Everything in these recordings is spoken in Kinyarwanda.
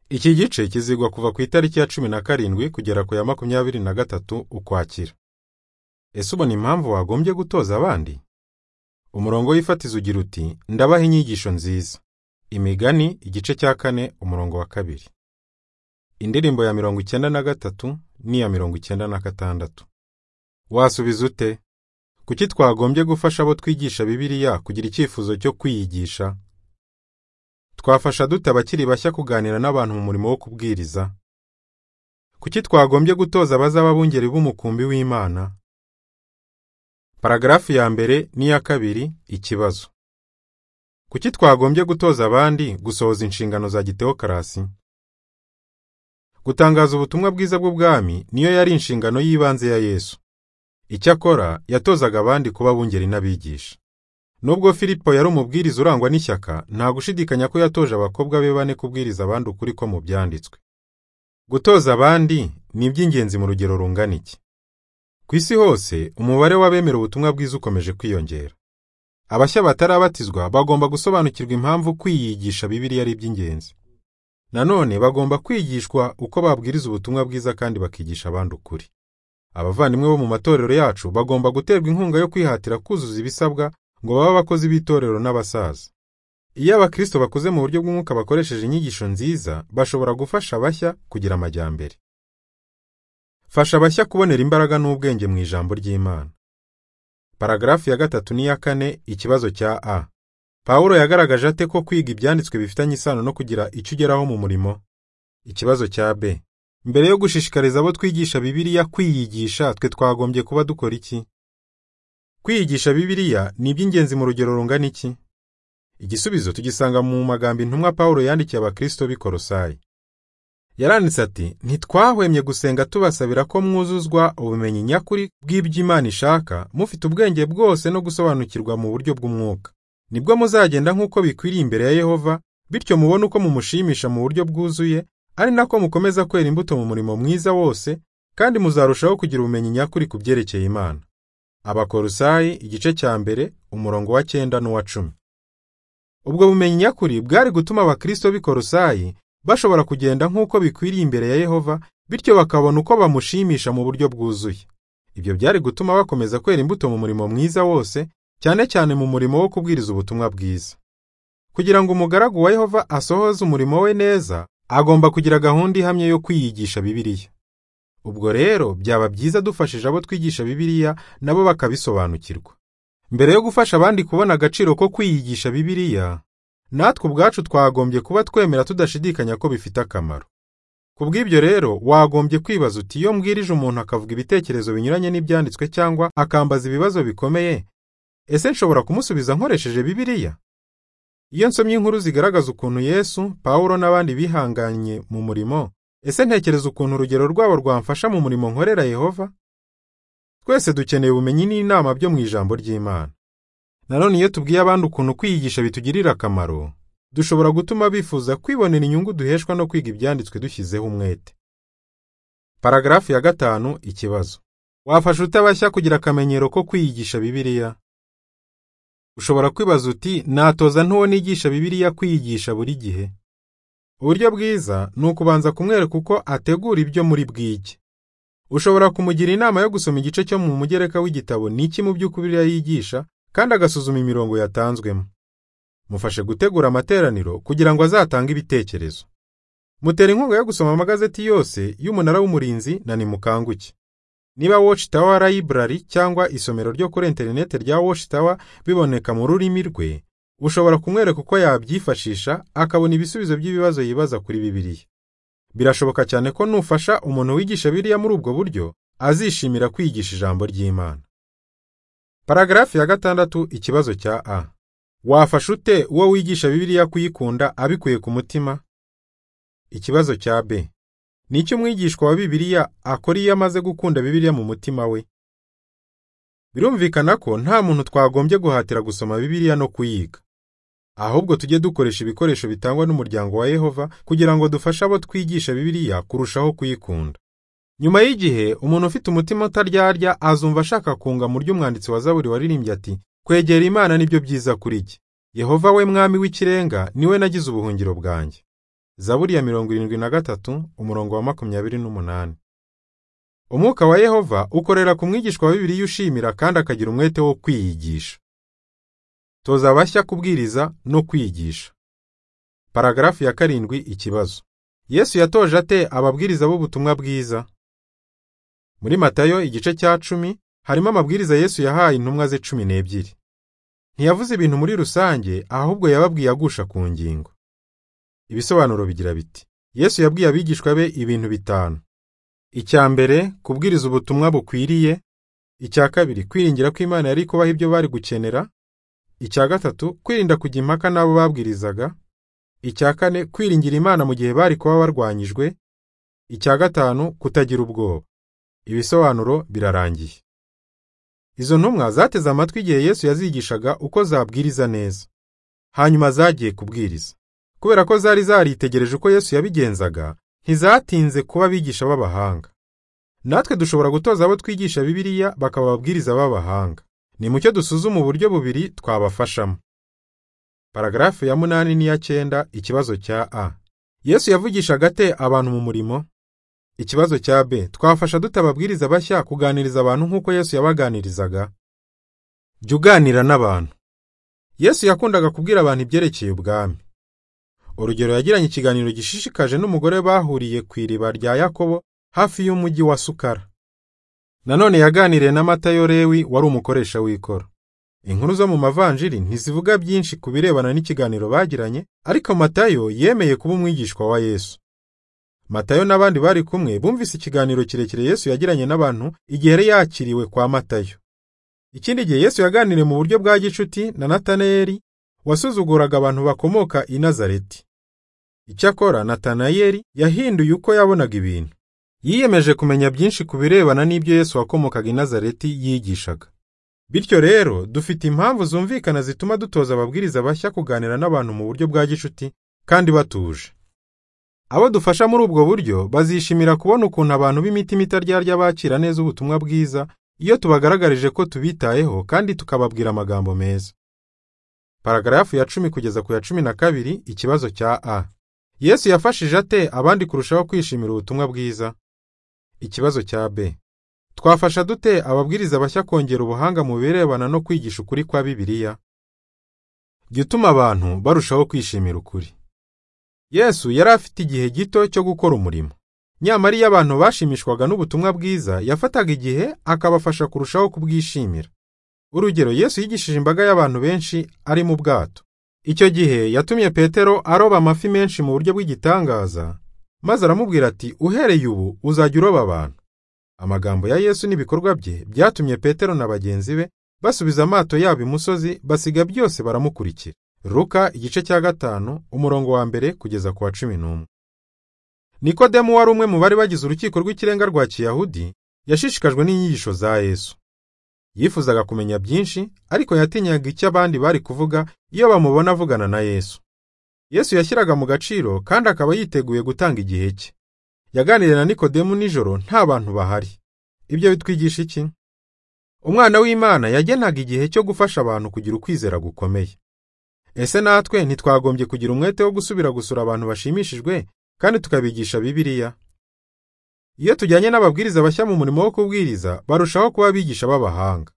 Iki gice kizigwa kuva ku itariki ya cumi na karindwi kugera ku ya makumyabiri na gatatu Ukwakira. Ese ubona impamvu wagombye gutoza abandi? Umurongo w'ifatizo ugira uti ndabaha inyigisho nziza. Imigani igice cya kane umurongo wa kabiri. Indirimbo ya mirongo icyenda na gatatu n'iya mirongo icyenda na gatandatu. Wasubiza ute? Kuki twagombye gufasha abo twigisha Bibiliya kugira icyifuzo cyo kwiyigisha? Twafasha dute abakiri bashya kuganira n'abantu mu murimo wo kubwiriza? Kuki twagombye gutoza abazaba abungeri b'umukumbi w'Imana? Paragarafu ya mbere n'iya kabiri ikibazo. Kuki twagombye gutoza abandi gusohoza inshingano za gitewokarasi? Gutangaza ubutumwa bwiza bw'ubwami niyo yari inshingano y'ibanze ya Yesu. Icyakora yatozaga abandi kuba abungeri n'abigisha. Nubwo Filipo yari umubwiriza urangwa n'ishyaka, nta gushidikanya ko yatoje abakobwa be bane kubwiriza abandi ukuri ko mu byanditswe. Gutoza abandi ni iby'ingenzi mu rugero rungana iki? Ku isi hose, umubare w'abemera ubutumwa bwiza ukomeje kwiyongera. Abashya batarabatizwa bagomba gusobanukirwa impamvu kwiyigisha Bibiliya ari iby'ingenzi. Nanone bagomba kwigishwa uko babwiriza ubutumwa bwiza kandi bakigisha abandi ukuri. Abavandimwe bo mu matorero yacu bagomba guterwa inkunga yo kwihatira kuzuza ibisabwa ngo babe abakozi b'itorero n'abasaza. Iyo abakristo bakuze mu buryo bw'umwuka bakoresheje inyigisho nziza, bashobora gufasha abashya kugira amajyambere. Fasha abashya kubonera imbaraga n'ubwenge mu ijambo ry'Imana. Paragarafu ya gatatu n'iya kane ikibazo cya A. Pawulo yagaragaje ate ko kwiga ibyanditswe bifitanye isano no kugira icyo ugeraho mu murimo? Ikibazo cya B. Mbere yo gushishikariza abo twigisha Bibiliya kwiyigisha, twe twagombye kuba dukora iki? Kwiyigisha Bibiliya ni iby'ingenzi mu rugero rungana iki? Igisubizo tugisanga mu magambo intumwa Pawulo yandikiye abakristo b'i Kolosayi. Yaranditse ati, ntitwahwemye gusenga tubasabira ko mwuzuzwa ubumenyi nyakuri bw'ibyo Imana ishaka, mufite ubwenge bwose no gusobanukirwa mu buryo bw'umwuka. Nibwo muzagenda nk'uko bikwiriye imbere ya Yehova, bityo mubone uko mumushimisha mu buryo bwuzuye, ari nako mukomeza kwera imbuto mu murimo mwiza wose, kandi muzarushaho kugira ubumenyi nyakuri ku byerekeye Imana. Abakolosayi igice cya mbere umurongo wa cyenda n'uwa cumi. Ubwo bumenyi nyakuri bwari gutuma abakristo b'i Kolosayi bashobora kugenda nk'uko bikwiriye imbere ya Yehova, bityo bakabona uko bamushimisha mu buryo bwuzuye. Ibyo byari gutuma bakomeza kwera imbuto mu murimo mwiza wose, cyane cyane mu murimo wo kubwiriza ubutumwa bwiza. Kugira ngo umugaragu wa Yehova asohoze umurimo we neza, agomba kugira gahunda ihamye yo kwiyigisha Bibiliya. Ubwo rero byaba byiza dufashije abo twigisha Bibiliya nabo bakabisobanukirwa. Mbere yo gufasha abandi kubona agaciro ko kwiyigisha Bibiliya, natwe ubwacu twagombye kuba twemera tudashidikanya ko bifite akamaro. Ku bw'ibyo rero wagombye kwibaza uti iyo mbwirije umuntu akavuga ibitekerezo binyuranye n'ibyanditswe cyangwa akambaza ibibazo bikomeye, ese nshobora kumusubiza nkoresheje Bibiliya? Iyo nsomye inkuru zigaragaza ukuntu Yesu, Pawulo n'abandi bihanganye mu murimo, ese ntekereza ukuntu urugero rwabo rwamfasha mu murimo nkorera Yehova? Twese dukeneye ubumenyi n'inama byo mu ijambo ry'Imana. Nanone iyo tubwiye abandi ukuntu kwiyigisha bitugirira akamaro, dushobora gutuma bifuza kwibonera inyungu duheshwa no kwiga ibyanditswe dushyizeho umwete. Paragarafu ya gatanu ikibazo. Wafasha utabashya kugira akamenyero ko kwiyigisha Bibiliya? Ushobora kwibaza uti natoza ntuwo nigisha Bibiliya kwiyigisha buri gihe? Uburyo bwiza ni ukubanza kumwereka uko ategura ibyo muri bwige. Ushobora kumugira inama yo gusoma igice cyo mu mugereka w'igitabo n'iki mu by'ukuri yigisha kandi agasuzuma imirongo yatanzwemo. Mufashe gutegura amateraniro kugira ngo azatange ibitekerezo. Mutera inkunga yo gusoma amagazeti yose y'umunara w'umurinzi na nimukanguke. Niba Watch Tower Library cyangwa isomero ryo kuri interineti rya Watch Tower biboneka mu rurimi rwe, ushobora kumwereka uko yabyifashisha akabona ibisubizo by'ibibazo yibaza kuri Bibiliya. Birashoboka cyane ko nufasha umuntu wigisha Bibiliya muri ubwo buryo, azishimira kwigisha ijambo ry'Imana. Paragarafu ya gatandatu ikibazo cya A. Wafasha ute uwo wigisha Bibiliya kuyikunda abikuye ku mutima? Ikibazo cya B. Ni iki umwigishwa wa Bibiliya akora iyo amaze gukunda Bibiliya mu mutima we? Birumvikana ko nta muntu twagombye guhatira gusoma Bibiliya no kuyiga. Ahubwo tujye dukoresha ibikoresho bitangwa n'umuryango wa Yehova kugira ngo dufashe abo twigisha Bibiliya kurushaho kuyikunda. Nyuma y'igihe umuntu ufite umutima utaryarya azumva ashaka kunga mu ryo umwanditsi wa Zaburi waririmbye ati kwegera Imana nibyo byiza kuri jye. Yehova we mwami w'ikirenga niwe nagize ubuhungiro bwanjye. zaburi ya mirongo irindwi na gatatu umurongo wa makumyabiri n'umunani umwuka wa yehova ukorera ku mwigishwa wa bibiliya ushimira kandi akagira umwete wo kwiyigisha toza abashya kubwiriza no kwiyigisha paragarafu ya karindwi ikibazo yesu yatoje ate ababwiriza b'ubutumwa bwiza muri matayo igice cya cumi harimo amabwiriza yesu yahaye intumwa ze cumi n'ebyiri ntiyavuze ibintu muri rusange ahubwo yababwiye agusha ku ngingo ibisobanuro bigira biti yesu yabwiye abigishwa be ibintu bitanu icya mbere kubwiriza ubutumwa bukwiriye icya kabiri kwiringira ko imana yari kubaha ibyo bari gukenera icya gatatu kwirinda kujya impaka n'abo babwirizaga icya kane kwiringira imana mu gihe bari kuba barwanyijwe icya gatanu kutagira ubwoba ibisobanuro birarangiye izo ntumwa zateze amatwi igihe yesu yazigishaga uko zabwiriza neza hanyuma zagiye kubwiriza kubera ko zari zaritegereje uko yesu yabigenzaga ntizatinze kuba abigisha b'abahanga natwe dushobora gutoza abo twigisha bibiliya bakaba ababwiriza b'abahanga ni mucyo dusuzuma uburyo bubiri twabafashamo paragarafu ya munani n'iya cyenda ikibazo cya a yesu yavugishaga ate abantu mu murimo ikibazo cya b twafasha dute ababwiriza bashya kuganiriza abantu nk'uko yesu yabaganirizaga jya uganira n'abantu yesu yakundaga kubwira abantu ibyerekeye ubwami urugero yagiranye ikiganiro gishishikaje n'umugore bahuriye ku iriba rya yakobo hafi y'umujyi wa sukara nanone yaganiriye na matayo rewi wari umukoresha w'ikoro inkuru zo mu mavanjiri ntizivuga byinshi ku birebana n'ikiganiro bagiranye ariko matayo yemeye kuba umwigishwa wa yesu matayo n'abandi bari kumwe bumvise ikiganiro kirekire yesu yagiranye n'abantu igihe yari yakiriwe kwa matayo ikindi gihe yesu yaganiriye mu buryo bwa gicuti na natanayeli wasuzuguraga abantu bakomoka i nazareti icyakora natanayeli yahinduye uko yabonaga ibintu yiyemeje kumenya byinshi ku birebana n'ibyo yesu wakomokaga i nazareti yigishaga bityo rero dufite impamvu zumvikana zituma dutoza ababwiriza bashya kuganira n'abantu mu buryo bwa gicuti kandi batuje abo dufasha muri ubwo buryo bazishimira kubona ukuntu abantu b'imitima itaryarya bakira neza ubutumwa bwiza iyo tubagaragarije ko tubitayeho kandi tukababwira amagambo meza paragarafu ya cumi kugeza ku ya cumi na kabiri ikibazo cya a yesu yafashije ate abandi kurushaho kwishimira ubutumwa bwiza ikibazo cya b twafasha dute ababwiriza bashya kongera ubuhanga mu birebana no kwigisha ukuri kwa bibiliya jya utuma abantu barushaho kwishimira ukuri yesu yari afite igihe gito cyo gukora umurimo nyamara iyo abantu bashimishwaga n'ubutumwa bwiza yafataga igihe akabafasha kurushaho kubwishimira urugero yesu yigishije imbaga y'abantu benshi ari mu bwato icyo gihe yatumye petero aroba amafi menshi mu buryo bw'igitangaza maze aramubwira ati uhereye ubu uzajya uroba abantu amagambo ya yesu n'ibikorwa bye byatumye petero na bagenzi be basubiza amato yabo imusozi basiga byose baramukurikira Ruka igice cya gatanu umurongo wa mbere kugeza ku wa cumi n'umwe nikodemu wari umwe mu bari bagize urukiko rw'ikirenga rwa kiyahudi yashishikajwe n'inyigisho za yesu yifuzaga kumenya byinshi ariko yatinyaga icyo abandi bari kuvuga iyo bamubona avugana na yesu yesu yashyiraga mu gaciro kandi akaba yiteguye gutanga igihe cye yaganiriye na nikodemu nijoro nta bantu bahari ibyo bitwigisha iki umwana w'imana yagenaga igihe cyo gufasha abantu kugira ukwizera gukomeye ese natwe ntitwagombye kugira umwete wo gusubira gusura abantu bashimishijwe kandi tukabigisha bibiliya iyo tujyanye n'ababwiriza bashya mu murimo wo kubwiriza barushaho kuba abigisha b'abahanga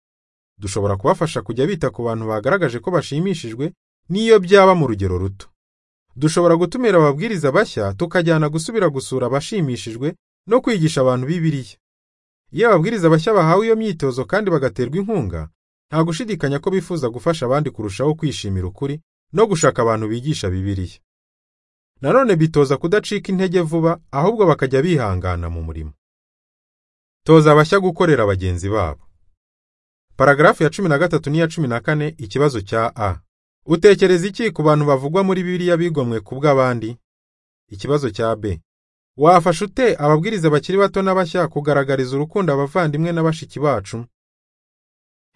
dushobora kubafasha kujya bita ku bantu bagaragaje ko bashimishijwe n'iyo byaba mu rugero ruto dushobora gutumira ababwiriza bashya tukajyana gusubira gusura abashimishijwe no kwigisha abantu bibiliya iyo ababwiriza bashya bahawe iyo myitozo kandi bagaterwa inkunga nta gushidikanya ko bifuza gufasha abandi kurushaho kwishimira ukuri no gushaka abantu bigisha bibiliya nanone bitoza kudacika intege vuba ahubwo bakajya bihangana mu murimo toza abashya gukorera bagenzi babo paragarafu ya cumi na gatatu n'iya cumi na kane ikibazo cya a utekereza iki ku bantu bavugwa muri bibiliya bigomwe ku bw'abandi ikibazo cya b wafasha ute ababwiriza bakiri bato n'abashya kugaragariza urukundo abavandimwe na bashiki bacu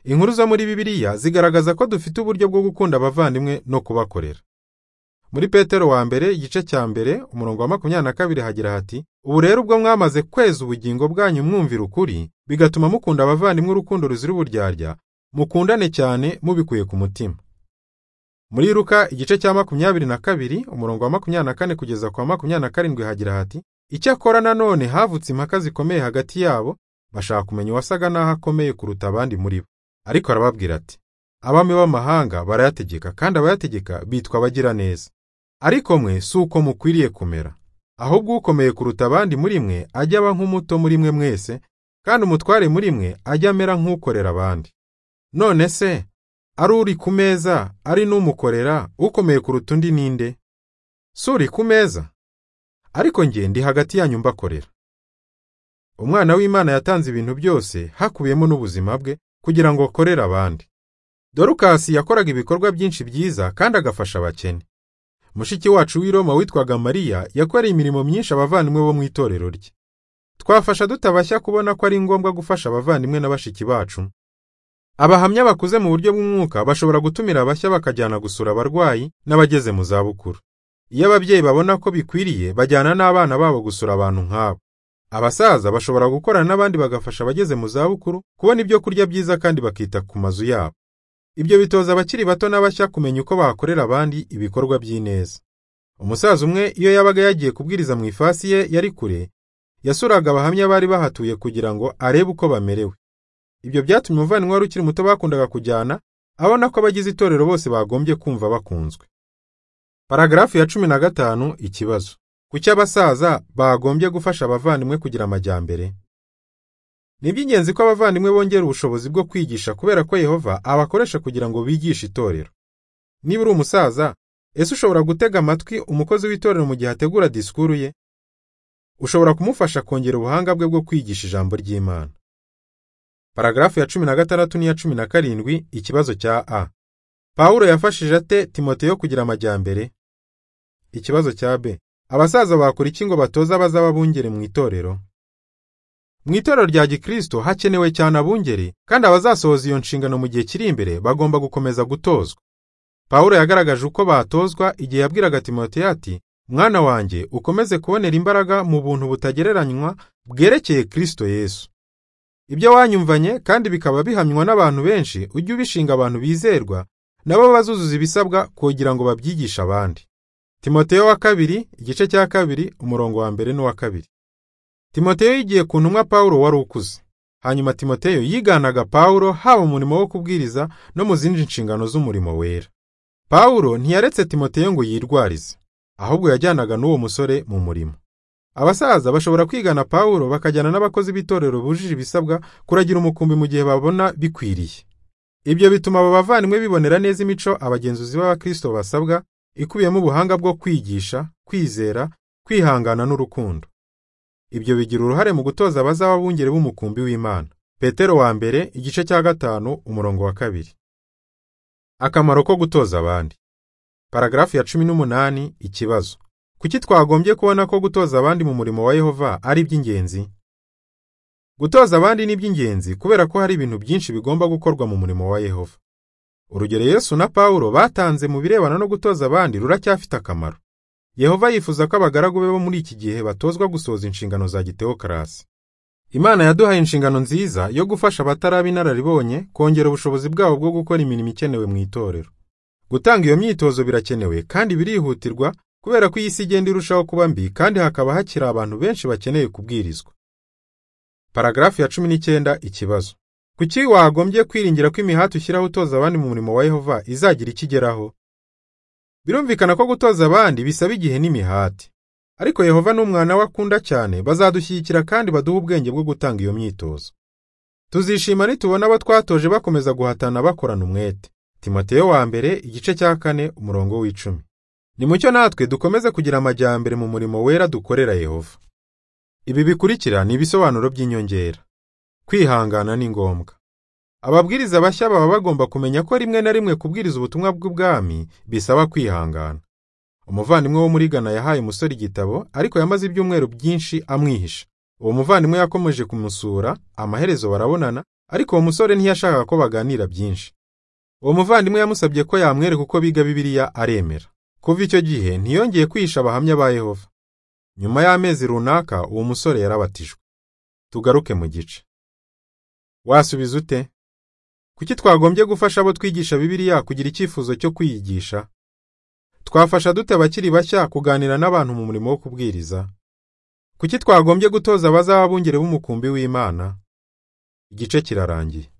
inkuru zo muri bibiliya zigaragaza ko dufite uburyo bwo gukunda abavandimwe no kubakorera muri petero wa mbere igice cya mbere umurongo wa makumyabiri na kabiri hagira hati ubu rero ubwo mwamaze kweza ubugingo bwanyu mwumvira ukuri bigatuma mukunda abavandimwe urukundo ruzira uburyarya mukundane cyane mubikuye ku mutima Muri Luka igice cya makumyabiri na kabiri umurongo wa makumyabiri na kane kugeza ku wa makumyabiri na karindwi hagira hati icyakora nanone havutse impaka zikomeye hagati yabo bashaka kumenya uwasaga n'aho akomeye kuruta abandi muri bo ariko arababwira ati abami b'amahanga barayategeka kandi abayategeka bitwa abagiraneza ariko mwe si uko mukwiriye kumera ahubwo ukomeye kuruta abandi muri mwe ajya aba nk'umuto muri mwe mwese kandi umutware muri mwe ajya amera nk'ukorera abandi none se ari uri ku meza ari n'umukorera ukomeye kuruta undi ninde si uri ku meza ariko nge ndi hagati yanyu mbakorera umwana w'imana yatanze ibintu byose hakubiyemo n'ubuzima bwe kugira ngo akorere abandi dorukasi yakoraga ibikorwa byinshi byiza kandi agafasha abakene mushiki wacu w'i roma witwaga mariya yakoreye imirimo myinshi abavandimwe bo mu itorero rye twafasha dutabashya kubona ko ari ngombwa gufasha abavandimwe na bashiki bacu abahamya bakuze mu buryo bw'umwuka bashobora gutumira abashya bakajyana gusura abarwayi n'abageze mu zabukuru iyo ababyeyi babona ko bikwiriye bajyana n'abana babo gusura abantu nk'abo abasaza bashobora gukorana n'abandi bagafasha abageze mu zabukuru kubona ibyo kurya byiza kandi bakita ku mazu yabo ibyo bitoza abakiri bato n'abashya kumenya uko bakorera abandi ibikorwa by'ineza umusaza umwe iyo yabaga yagiye kubwiriza mu ifasi ye yari kure yasuraga abahamya bari bahatuye kugira ngo arebe uko bamerewe ibyo byatumye umuvandimwe wari ukiri muto bakundaga kujyana abona ko abagize itorero bose bagombye kumva bakunzwe Paragarafu ya cumi na gatanu ikibazo kuki abasaza bagombye gufasha abavandimwe kugira amajyambere ni iby'ingenzi ko abavandimwe bongera ubushobozi bwo kwigisha kubera ko yehova abakoresha kugira ngo bigishe itorero niba uri umusaza ese ushobora gutega amatwi umukozi w'itorero mu gihe ategura disikuru ye ushobora kumufasha kongera ubuhanga bwe bwo kwigisha ijambo ry'imana paragarafu ya cumi na gatandatu n'iya cumi na karindwi ikibazo cya a pawulo yafashije ate timoteyo kugira amajyambere ikibazo cya b abasaza bakora iki ngo batoza abazaba bungeri mu itorero mu itorero rya gikristo hakenewe cyane abungeri kandi abazasohoza iyo nshingano mu gihe kiri imbere bagomba gukomeza gutozwa pawulo yagaragaje uko batozwa igihe yabwiraga timoteyo ati mwana wanjye ukomeze kubonera imbaraga mu buntu butagereranywa bwerekeye kristo yesu ibyo wanyumvanye kandi bikaba bihamywa n'abantu benshi ujye ubishinga abantu bizerwa nabo bazuzuza ibisabwa kugira ngo babyigishe abandi timoteyo wa kabiri igice cya kabiri umurongo wa mbere n'uwa kabiri timoteyo yigiye ku ntumwa pawulo wari ukuze hanyuma timoteyo yiganaga pawulo haba mu murimo wo kubwiriza no mu zindi nshingano z'umurimo wera pawulo ntiyaretse timoteyo ngo yirwarize ahubwo yajyanaga n'uwo musore mu murimo abasaza bashobora kwigana pawulo bakajyana n'abakozi b'itorero bujuje ibisabwa kuragira umukumbi mu gihe babona bikwiriye ibyo bituma aba bavandimwe bibonera neza imico abagenzuzi b'abakristo basabwa ikubiyemo ubuhanga bwo kwigisha kwizera kwihangana n'urukundo ibyo bigira uruhare mu gutoza abazaba bungere b'umukumbi w'imana petero wa mbere igice cya gatanu umurongo wa kabiri akamaro ko gutoza abandi paragarafu ya cumi n'umunani ikibazo kuki twagombye kubona ko gutoza abandi mu murimo wa yehova ari iby'ingenzi gutoza abandi ni iby'ingenzi kubera ko hari ibintu byinshi bigomba gukorwa mu murimo wa yehova urugero yesu na pawulo batanze mu birebana no gutoza abandi ruracyafite akamaro yehova yifuza ko abagaragu be bo muri iki gihe batozwa gusohoza inshingano za gitewokarasi imana yaduhaye inshingano nziza yo gufasha abataraba inararibonye kongera ubushobozi bwabo bwo gukora imirimo ikenewe mu itorero gutanga iyo myitozo birakenewe kandi birihutirwa kubera ko iyi si igenda irushaho kuba mbi kandi hakaba hakiri abantu benshi bakeneye kubwirizwa paragarafu ya cumi n'icyenda ikibazo kuki wagombye kwiringira ko imihati ushyiraho utoza abandi mu murimo wa yehova izagira icyo igeraho birumvikana ko gutoza abandi bisaba igihe n'imihati ariko yehova n'umwana we akunda cyane bazadushyigikira kandi baduha ubwenge bwo gutanga iyo myitozo tuzishima nitubona abo twatoje bakomeza guhatana bakorana umwete timoteyo wa mbere igice cya kane umurongo w'icumi ni mucyo natwe dukomeze kugira amajyambere mu murimo wera dukorera yehova ibi bikurikira ni ibisobanuro by'inyongera kwihangana ni ngombwa ababwiriza bashya baba bagomba kumenya ko rimwe na rimwe kubwiriza ubutumwa bw'ubwami bisaba kwihangana umuvandimwe wo muri gana yahaye umusore igitabo ariko yamaze ibyumweru byinshi amwihisha uwo muvandimwe yakomeje kumusura amaherezo barabonana ariko uwo musore ntiyashakaga ko baganira byinshi uwo muvandimwe yamusabye ko yamwereka uko biga bibiliya aremera kuva icyo gihe ntiyongeye kwihisha abahamya ba yehova nyuma y'amezi runaka uwo musore yarabatijwe tugaruke mu gice wasubiza ute Kuki twagombye gufasha abo twigisha Bibiliya kugira icyifuzo cyo kwiyigisha? Twafasha dute abakiri bashya kuganira n'abantu mu murimo wo kubwiriza? Kuki twagombye gutoza abazaba abungeri b'umukumbi w'Imana? Igice kirarangiye.